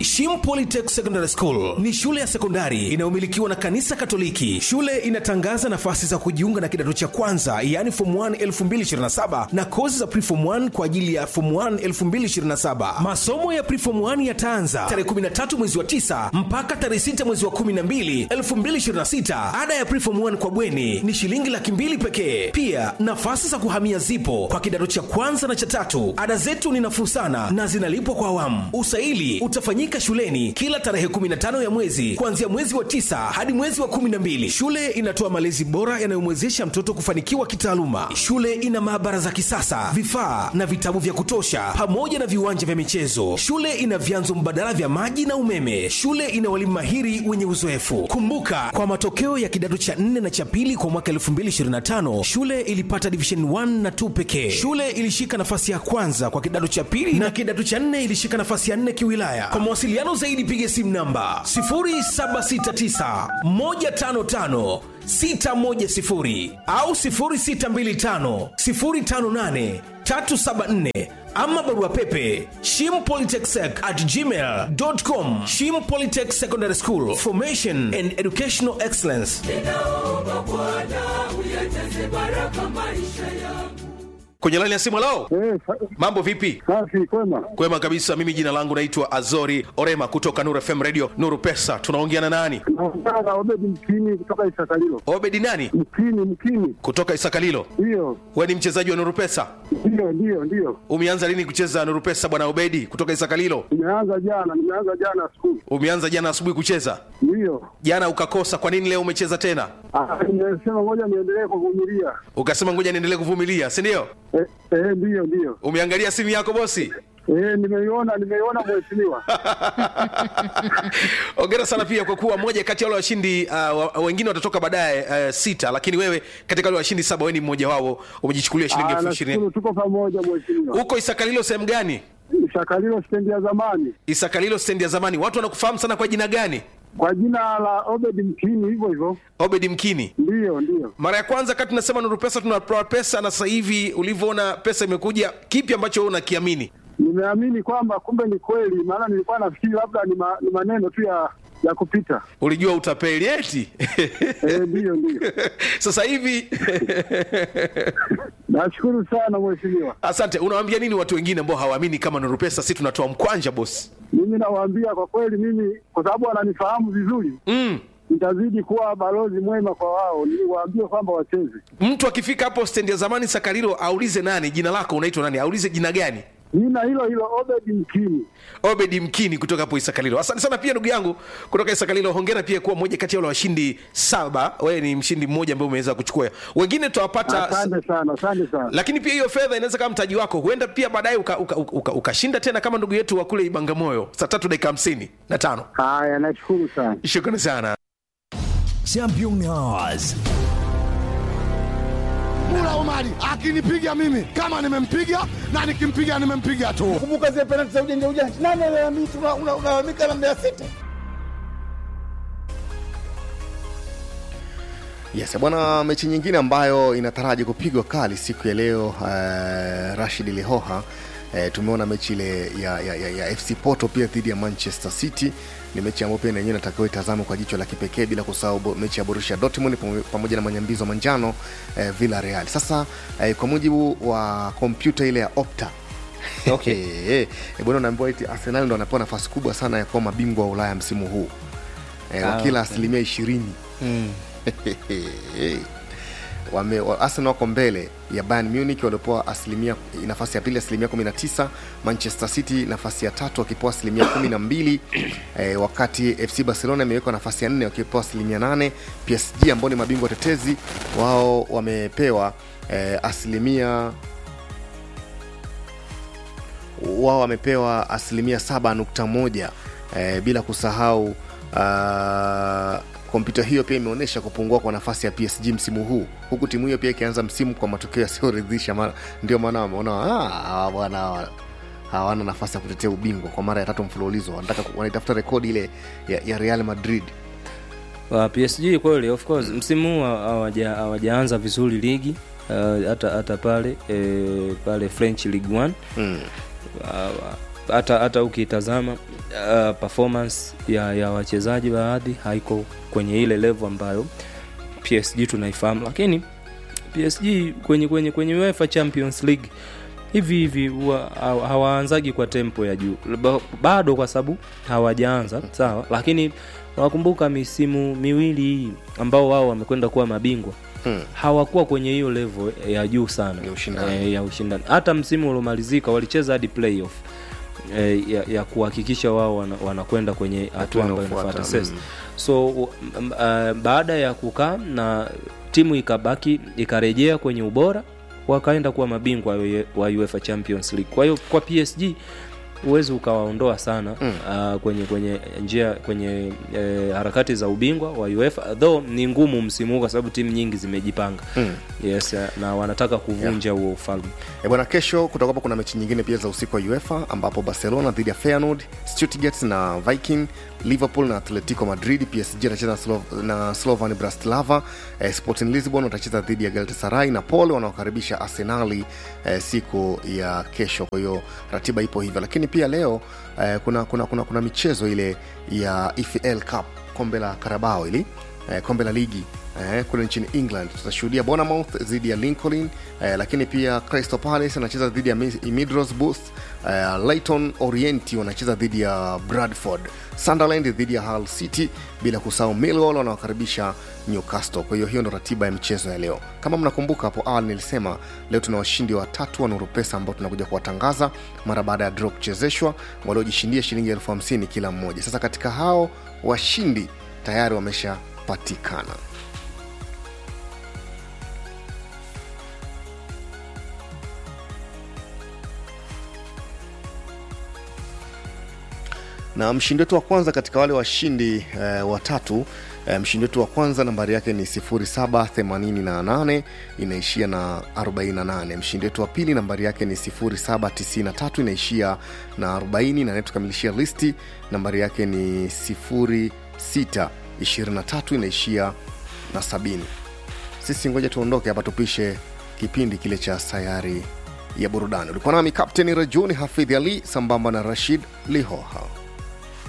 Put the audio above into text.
Shim Polytech Secondary School ni shule ya sekondari inayomilikiwa na kanisa Katoliki. Shule inatangaza nafasi za kujiunga na kidato cha kwanza, yaani form 1 2027 na kozi za preform 1 kwa ajili ya form 1 2027. Masomo ya preform 1 yataanza tarehe 13 mwezi wa 9 mpaka tarehe 6 mwezi wa 12 2026. Ada ya preform 1 kwa bweni ni shilingi laki mbili pekee. Pia nafasi za kuhamia zipo kwa kidato cha kwanza na cha tatu. Ada zetu ni nafuu sana na zinalipwa kwa awamu. Usaili utafanyika shuleni kila tarehe 15 ya mwezi kuanzia mwezi wa tisa hadi mwezi wa 12. Shule inatoa malezi bora yanayomwezesha mtoto kufanikiwa kitaaluma. Shule ina maabara za kisasa, vifaa na vitabu vya kutosha, pamoja na viwanja vya michezo. Shule ina vyanzo mbadala vya maji na umeme. Shule ina walimu mahiri wenye uzoefu. Kumbuka, kwa matokeo ya kidato cha 4 na cha pili kwa mwaka 2025 shule ilipata division 1 na 2 pekee. Shule ilishika nafasi ya kwanza kwa kidato cha pili na kidato cha 4 ilishika nafasi ya 4 kiwilaya. Kwa mawasiliano zaidi piga simu namba 0769 155 610 au 0625 058 374 ama barua pepe shimpolytechsec at gmail.com shim polytech secondary school formation and educational excellence ninaomba Bwana uyajaze baraka maisha yangu. kwenye laini ya simu lao Eh, sa- mambo vipi safi kwema. kwema kabisa mimi jina langu naitwa azori orema kutoka nuru fm radio nuru pesa tunaongea na nani Naongea na Obedi Mkini kutoka Isakalilo. obedi nani Mkini, Mkini, kutoka isakalilo ndiyo we ni mchezaji wa nuru pesa ndiyo ndiyo ndiyo. umeanza lini kucheza nuru pesa bwana obedi kutoka isakalilo Nimeanza jana, nimeanza jana skulu, umeanza jana asubuhi kucheza ndiyo. jana ukakosa kwa nini leo umecheza tena Ah, Nimesema ngoja niendelee kuvumilia. ukasema ngoja niendelee kuvumilia si ndio Eh, eh, ndiyo ndiyo. umeangalia simu yako bosi Eh, nimeiona nimeiona mheshimiwa. ongera sana pia kwa kuwa moja kati ya wale washindi uh, wa- wengine watatoka baadaye uh, sita lakini wewe katika wale washindi saba wewe ni mmoja wao umejichukulia shilingi Ah, elfu ishirini nashukuru tuko pamoja mheshimiwa. huko isakalilo sehemu gani Isakalilo stendi ya zamani isakalilo stendi ya zamani watu wanakufahamu sana kwa jina gani kwa jina la Obedi Mkini, hivyo hivyo. obedi mkini Ndiyo ndiyo. mara ya kwanza kati tunasema nuru pesa tunatoa pesa na sasa hivi ulivyoona pesa imekuja kipi ambacho wewe unakiamini Nimeamini kwamba kumbe ni kweli, maana nilikuwa nafikiri labda ni, ma, ni maneno tu ya ya kupita. ulijua utapeli eti Eh, ndiyo ndiyo. sasa hivi Nashukuru sana mheshimiwa. asante unawaambia nini watu wengine ambao hawaamini kama nuru pesa si tunatoa mkwanja bosi Mimi nawaambia kwa kweli, mimi kwa sababu wananifahamu vizuri, mm. nitazidi kuwa balozi mwema kwa wao, niwaambie kwamba wacheze. mtu akifika hapo stendi ya zamani sakarilo aulize nani jina lako unaitwa nani aulize jina gani Nina hilo hilo Obedi Mkini. obedi mkini kutoka hapo isakalilo asante sana pia ndugu yangu kutoka isakalilo hongera pia kuwa mmoja kati ya wale washindi saba wewe ni mshindi mmoja ambaye umeweza kuchukua wengine tutawapata Asante sana, asante sana. lakini pia hiyo fedha inaweza kama mtaji wako huenda pia baadaye ukashinda uka, uka, uka, ukashinda tena kama ndugu yetu wa kule ibangamoyo saa tatu dakika hamsini na tano Haya, nashukuru sana. shukrani sana Champions. Mula Omari akinipiga mimi kama nimempiga na nikimpiga nimempiga tu. kumbuka zile penalti za ujanja ujanja. Nani alalamika? Una- una- Unalalamika na Mbeya City. Yes, bwana, mechi nyingine ambayo inataraji kupigwa kali siku ya leo uh, Rashid Lihoha uh, tumeona mechi ile ya, ya, ya, ya FC Porto pia dhidi ya Manchester City ni mechi ambayo pia yenyewe inatakiwa itazamwe kwa jicho la kipekee bila kusahau bo- mechi ya Borussia Dortmund pamo- pamoja na manyambizo manjano uh, Villarreal. Sasa uh, kwa mujibu wa kompyuta ile ya Opta okay. eh, bwana unaambiwa eti Arsenal ndo anapewa nafasi kubwa sana ya kuwa mabingwa wa Ulaya msimu huu eh, Ah, wakila okay. asilimia ishirini Mm. wame wa- Arsenal wako mbele ya Bayern Munich waliopewa asilimia nafasi ya pili asilimia 19 Manchester City nafasi ya tatu wakipewa asilimia 12 eh, wakati FC Barcelona imewekwa nafasi ya nne wakipewa asilimia 8 PSG ambao ni mabingwa tetezi wao wamepewa eh, asilimia wao wamepewa asilimia 7.1 eh, bila kusahau uh, kompyuta hiyo pia imeonyesha kupungua kwa nafasi ya PSG msimu huu huku timu hiyo pia ikianza msimu kwa matokeo yasiyoridhisha mara- ndio maana wameona "Ah, hawa bwana hawa hawana nafasi ya kutetea ubingwa kwa mara ya tatu mfululizo wanataka ku- wanaitafuta rekodi ile ya, ya real madrid wa PSG kweli of course msimu huu hawaja- hawajaanza vizuri ligi uh, hata hata pale eh, pale French League 1 mm. uh, hata hata ukitazama uh, performance ya, ya wachezaji baadhi haiko kwenye ile level ambayo PSG tunaifahamu, lakini PSG kwenye kwenye kwenye UEFA Champions League hivi hivi huwa hawa- hawaanzagi kwa tempo ya juu Ba- bado kwa sababu hawajaanza sawa, lakini wakumbuka misimu miwili hii ambao wao wamekwenda kuwa mabingwa Hmm. hawakuwa kwenye hiyo level ya juu sana Ya ushindani. Eh, ya ushindani. Hata msimu uliomalizika walicheza hadi playoff eh, ya, ya kuhakikisha wao wana- wanakwenda kwenye hatua ambayo inayofuata, inafuata sasa. mm. So u- m- uh, baada ya kukaa na timu ikabaki ikarejea kwenye ubora wakaenda kuwa mabingwa wa UE- wa UEFA Champions League. Kwa hiyo kwa PSG huwezi ukawaondoa sana mm. uh, kwenye kwenye njia kwenye eh, harakati za ubingwa wa UEFA though ni ngumu msimu huu kwa sababu timu nyingi zimejipanga Mm. yes, eh, na wanataka kuvunja huo ufalme E bwana, kesho kutakuwa kuna mechi nyingine pia za usiku wa UEFA ambapo Barcelona dhidi ya Feyenoord, Stuttgart na Viking, Liverpool na Atletico Madrid, PSG atacheza na, Slo na Slovan Bratislava, eh, Sporting Lisbon watacheza dhidi ya Galatasaray, Napoli wanaokaribisha Arsenali eh, siku ya kesho. Kwa hiyo ratiba ipo hivyo, lakini pia leo eh, kuna, kuna, kuna, kuna michezo ile ya EFL Cup, kombe la Carabao ili eh, kombe la ligi eh, kule nchini england tutashuhudia bonamouth dhidi ya lincoln eh, lakini pia crystal palace anacheza dhidi ya Mi- middlesbrough eh, Leyton orienti wanacheza dhidi ya bradford sunderland dhidi ya hull city bila kusahau millwall wanawakaribisha newcastle kwa hiyo hiyo ndo ratiba ya michezo ya leo kama mnakumbuka hapo awali nilisema leo tuna washindi watatu wa nuru pesa ambao tunakuja kuwatangaza mara baada ya draw kuchezeshwa waliojishindia shilingi elfu hamsini kila mmoja sasa katika hao washindi tayari wameshapatikana na mshindi wetu wa kwanza katika wale washindi eh, watatu eh, mshindi wetu wa kwanza nambari yake ni 0788 inaishia na 48 mshindi wetu wa pili nambari yake ni 0793 inaishia na 40 na anayetukamilishia listi nambari yake ni 0623 inaishia na 70 sisi ngoja tuondoke hapa tupishe kipindi kile cha sayari ya burudani ulikuwa nami kapteni rajuni hafidhi ali sambamba na rashid lihoha